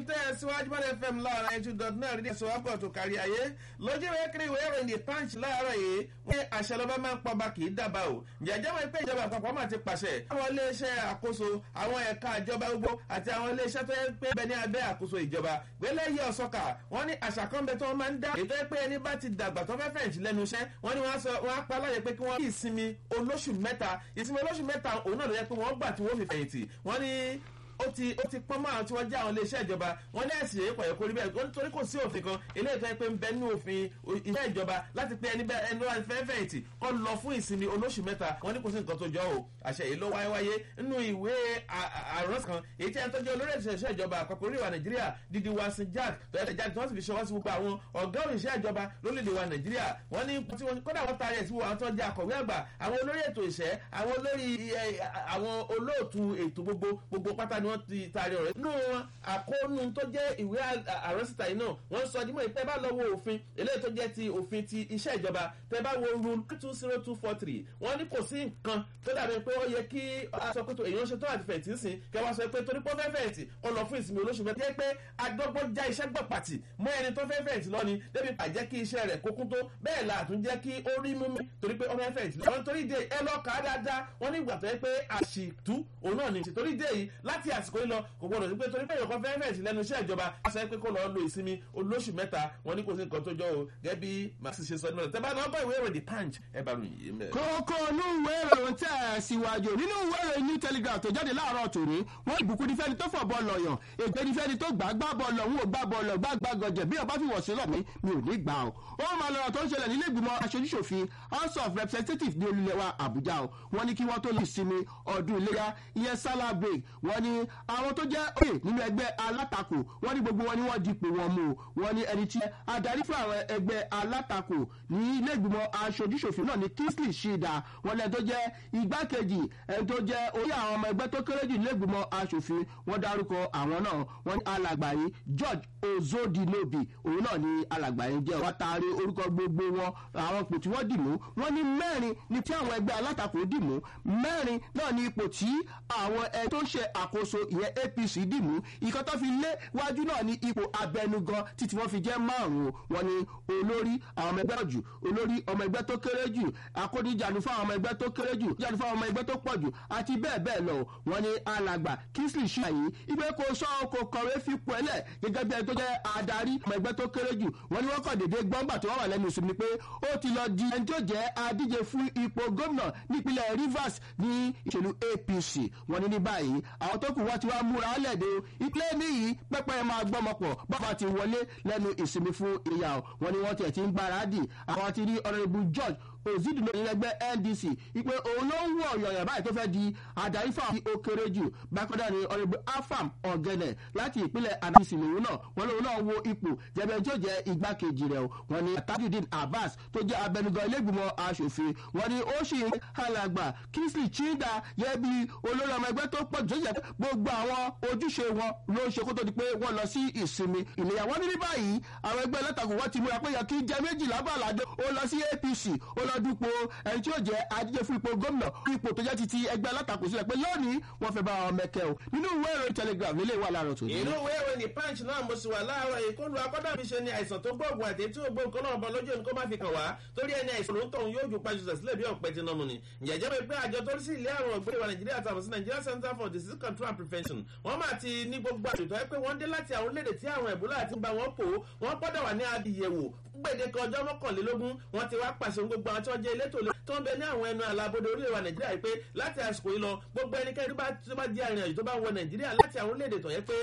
tẹ́ ẹ síwájú bọ́dẹ fm láàárọ̀ ẹ̀jú dot náà rí ẹ̀sọ́ wákọ̀ tó kárí ayé lójú ìwé kiri ìwé ìròyìn the punch láàárọ̀ yìí wọ́n ní àṣẹ lọ́ba máa ń pọba kì í dábàá o jẹ́jẹ́ wọn pé ìjọba àpapọ̀ máa ti pàṣẹ àwọn iléeṣẹ́ àkóso àwọn ẹ̀ka ìjọba gbogbo àti àwọn iléeṣẹ́ tó yẹ pé bẹ ní abẹ́ àkóso ìjọba gbélé yí ọ̀sọ́kà wọ́n ní àṣà kan bẹ tó wọ́n máa ń dá ètò pé ẹni bá ti dàgbà tó fẹ́ fẹ̀yìntì lẹ́nu iṣẹ́ wọ́n ní wọ́n á pa láyè pé kí wọ́n kí ìsinmi olóṣù mẹ́ta ìsinmi olóṣù mẹ́ta òun náà ló yẹ pé wọ́n gbà tí wọ́n fi fẹ̀yìntì wọ́n ní ó ti ó ti pọ́n mọ́ àwọn tí wọ́n jẹ́ àwọn iléeṣẹ́ ìjọba wọ́n ní ẹ̀sìn èyí pọ̀yẹ́ kórí bẹ́ẹ̀ nítorí kò sí òfin kan eléyìí tó yẹ pé ń bẹ nínú òfin iṣẹ́ ìjọba láti pé ẹni bẹ́ẹ̀ ẹni wọ́n fẹ́ fẹ̀yìntì kọ́ lọ fún ìsinmi olóṣù mẹ́ta wọ́n ní kò sí nǹkan tó jọ o àṣẹ yìí ló wáyé wáyé nínú ìwé àrọ́sì kan èyí tí ẹni tó jẹ́ olórí ìṣẹ̀ṣẹ̀ ìjọba àpapọ̀ orí wa nàìjíríà dídí wa sí jack tọ́yẹ̀ jáde tí wọ́n sì fi ṣọwọ́ sí gbogbo àwọn ọ̀gá òṣìṣẹ́ ìjọba lórílẹ̀ wa nàìjíríà wọ́n ní tí wọ́n kódà wọ́n taari ẹ̀ sí àwọn tó jẹ́ akọ̀wé àgbà àwọn olórí ètò ìṣẹ́ àwọn olórí àwọn olóòtú ètò gbogbo gbogbo pátá ni wọ́n ti taari ọ̀rẹ́ nínú wọn àkóónú tó jẹ́ ìwé àrọ́sìtà yìí náà wọ́n sọ dímọ̀ ìpẹ́ bá lọ wo òfin eléyìí tó jẹ́ ti òfin ti iṣẹ́ ìjọba tẹ́ bá wo rule two zero two four three wọ́n ní kò sí nǹkan tó dàbí pé ó yẹ kí a sọ pé èèyàn ṣe tó àti fẹ̀yìntì sìn kẹ́ wá sọ pé torí pé ó fẹ́ fẹ̀yìntì ó lọ fún ìsinmi olóṣù mẹ́ta jẹ́ pé adọ́gbọ́n já iṣẹ́ gbọ̀ pàtì mọ́ ẹni tó fẹ́ fẹ̀yìntì lọ́ni débi pàjẹ́ kí iṣẹ́ rẹ̀ kókún tó bẹ́ẹ̀ la àtún jẹ́ kí ó rí mímú torí pé ó fẹ́ fẹ̀yìntì lọ́ni torí dé ẹ lọ kà á dáadáa wọ́n ní ìgbà tó yẹ pé àṣìtú òun náà ní torí dé yìí láti àsìkò yìí lọ kò gbọdọ̀ sí pé torí pé èèyàn fẹ́ fẹ̀yìntì lẹ́nu iṣẹ́ ìjọba a sọ pé kó lọ lo ìsinmi olóṣù mẹ́ta wọ́n ní kò sí nǹkan tó jọ o gẹ́gẹ́ bí maxi ṣe sọ nínú rẹ̀ tẹ́ bá náà bá ìwé ìròyìn the punch ẹ bá ròyìn yìí mẹ́. kókó inú ìwé ìròyìn tẹ̀ ẹ̀ síwájú nínú ìwé ìròyìn new telegraph tó jáde láàárọ̀ tòní wọ́n ìbùkún ní fẹ́ni tó fọ̀ bọ́ lọ̀yàn ègbé ní fẹ́ni tó gbà gbà bọ́ lọ òun ò gbà bọ́ lọ gbà gbà gọ̀jẹ̀ bí ọba fi wọ̀ sí lọ́mí mi ò ní gbà o. ó máa lọ́rọ̀ tó ń ṣẹlẹ̀ nílé ìgbìmọ̀ aṣojúṣòfin house of representatives ní olùlẹ̀ wa àbújá o wọ́n ní kí wọ́n tó lè sinmi ọdún iléyà ìyẹn salah break wọ́n ní àwọn tó jẹ́ òye nínú ẹgbẹ́ alátakò wọ́n ní gbogbo wọn ni wọ́n dipò wọn mú o wọ́n ní ẹni tí adarí fún àwọn ẹgbẹ́ alátakò ní ilé ìgbìmọ̀ aṣojúṣòfin náà ní kingsley shida wọ́n lẹ́ni tó jẹ́ igbákejì ẹni tó jẹ́ orí àwọn ọmọ ẹgbẹ́ tó kéré jù nílé ìgbìmọ̀ aṣòfin wọ́n dárúkọ àwọn náà wọ́n ní alàgbà yìí george ozodinobi òun náà ni alàgbà yìí jẹ́ wọ́n taari orúkọ gbogbo wọn àwọn ipò tí wọ́n dì mú wọ́n ní mẹ́rin ní tí àwọn ẹgbẹ́ alátakò dì mú mẹ́rin náà ní ipò tí àwọn ẹ tó ń ṣe àkóso ìyẹn apc dì mú ìkan tó fi lé wájú náà ní ipò abẹnugan títí wọ́n fi jẹ́ márùn-ún wọn ni olórí àwọn ọmọ ẹgbẹ́ jù olórí ọmọ ẹgbẹ́ tó kéré jù akódìjànú fún àwọn ọmọ ẹgbẹ́ tó kéré jù jànú fún àwọn ọmọ ẹgbẹ́ tó pọ̀ jù àti bẹ́ẹ̀ bẹ́ẹ̀ lọ wọn ni alàgbà kingsley ṣáyé ìgbé kò sọ kò kọ̀wé fipò ẹlẹ̀ gẹ́gẹ́ bí ẹni tó jẹ́ adarí ọmọ ẹgbẹ́ tó kéré jù wọn ni wọ́n kàn déédéé gbọ́ngbà tó wà lẹ́nu ìsinmi pé ó ti lọ di ẹni tó jẹ́ adíje fún ipò gómìnà nípínlẹ̀ rivers ní ìṣèlú apc wọn ni ní báyìí àwọn tó kù wọ́n ti wá múra lẹ́dẹ̀ẹ́ ìpínlẹ̀ níyì pẹ́pẹ́ máa gbọ́mọpọ̀ bàbá ti wọlé lẹ́nu ìsinmi fún ìyá wọn ni wọ́n tiẹ̀ ti ń gbáradì àwọn ti rí ọ̀rẹ́bù george òzídùnú ìrẹgbẹ́ ndc ìpè òun ló ń wọ ọ̀yọ̀yọ̀ báyìí tó fẹ́ di adarí fún àwọn òkèrè jù bákọ́dá ni ọ̀rẹ́bù afam ọ̀gẹ̀nẹ̀ láti ìpínlẹ̀ adc lòun náà wọn lòun náà wo ipò jẹ́bẹ̀ tí ó jẹ́ igbákejì rẹ̀ wọn ni tajudeen abbas tó jẹ́ abẹnugan ilégbìmọ̀ asòfin wọn ni ó sì ń alàgbà kingsley chinda yẹ bí olórí ọmọ ẹgbẹ́ tó pọ̀ jù jẹ́ gbogbo àwọn ojúṣe wọn ló ń ṣe kó tó di pé wọ́n lọ sí ìsinmi ìlẹ̀yà wọn ní ní báyìí àwọn ẹgbẹ́ ẹlẹ́tàkùn wọn ti múra pé yẹ kí jẹ́ méjìlá bàládé ó lọ sí apc ó lọ dúpọ̀ ẹni tí ó jẹ́ adíje fún ipò gómìnà fún ipò tó jẹ́ ti ti ẹgbẹ́ alátakò sílẹ̀ pé lónìí wọ́n fẹ́ bá wọn mẹ́kẹ́ o nínú ìwé ìròyìn telegraph nílé ìwà láàárọ̀ tòní. inú ìwé ìròyìn punch náà mo sì wà láàárọ̀ ìkọlù akọ́dàbí ṣe ni àìsàn tó gbóògùn àti tí ó gbóògùn náà bọ lójú ẹni kó má fi kàn wá torí ẹni àìsàn ló ń tọ̀hún yóò ju pàṣẹ sílẹ̀ bí ọ̀pẹ ti nọmù ni. ìjẹ́jẹ́ mi pé àjọ tó ń sí ilé àrùn ọ̀gbìn ìwà nàìjíríà tàbí sí nigeria center for disease control and prevention wọ́n máa ti ní gbogbo àtúntò ẹ pé wọ́n dé láti àwọn orílẹ̀-èdè tí àrùn ẹ̀bùlà àti ń bá wọn pò wọ́n gbọ́dọ̀ wà ní adìyẹ̀wò gbèdéke ọjọ́ mọ́kànlélógún wọ́n ti wá pàṣẹ gbogbo àwọn tí wọ́n jẹ́ elétò tó ń bẹ ní àwọn ẹnu àlàbodè orílẹ̀ wa nàìjíríà yìí pé láti àsìkò yìí lọ gbogbo ẹnikẹ́ni tó bá jẹ́ arìnrìn àjò tó bá wọ nàìjíríà láti àwọn orílẹ̀-èdè tó yẹ pé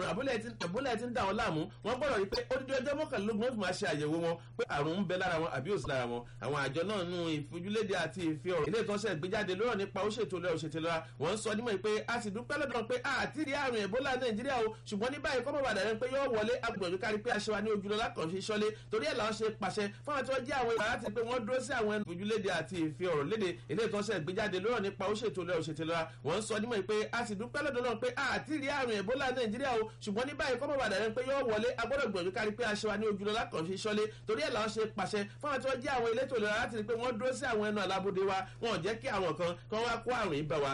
àbúlẹ̀ ti ń dà wọ́n láàmú wọ́n gbọ́dọ̀ rí pé odidi ọjọ́ mọ́kànlélógún wọ́n fi máa ṣe àyẹ̀wò wọn pé àrùn ń bẹ lára wọn àbí òsì lára wọn àwọn àjọ náà nù ìfojúlédè àti ìfi ọ̀rọ̀ ilé ìtọ́sẹ̀ gbéjáde lọ́rọ̀ nípa ó ṣètò lẹ́rọ̀ ṣètò lọ́ra wọ́n ń sọ nímọ̀ pé a sì dúpẹ́ lọ́dọ̀ pé àti rí àrùn ẹ̀bólà nàìjíríà o ṣùgbọ́n ní báyìí kọ́mọ̀ bàdà rẹ pé yóò wọlé agbègbè kárí pé aṣọ wa ní ojúlọ́lá kan fi ṣọ́lé torí ẹ̀ làwọn ṣe pàṣẹ fún àwọn tí wọ́n jẹ́ àwọn ìwà láti pé wọ́n dúró sí àwọn ẹnu ìfojúlédè àti ìfi ọ̀rọ̀ léde ilé ìtọ́sẹ̀ gbéjáde lọ́rọ̀ nípa ó ṣètò lẹ́rọ̀ ṣètò lọ́ra wọ́n ń sọ nímọ̀ pé a sì dúpẹ́ lọ́dọ̀ náà pé àti rí àrùn ẹ̀bólà nàìjíríà o ṣùgbọ́n ní báyìí kọ́mọ̀ bàdà rẹ pé yóò wọlé agbọ́dọ̀ gbìyànjú kárí pé aṣọ wa ní ojúlọ́lá kan fi ṣọ́lé torí ẹ̀ làwọn ṣe pàṣẹ fún àwọn tí wọ́n jẹ́ àwọn elétò ìlera láti rí pé wọ́n dúró sí àwọn ẹnu àlábòde wa wọn ò jẹ́ kí àwọn kan kí wọ́n wá kó àrùn yìí bá wa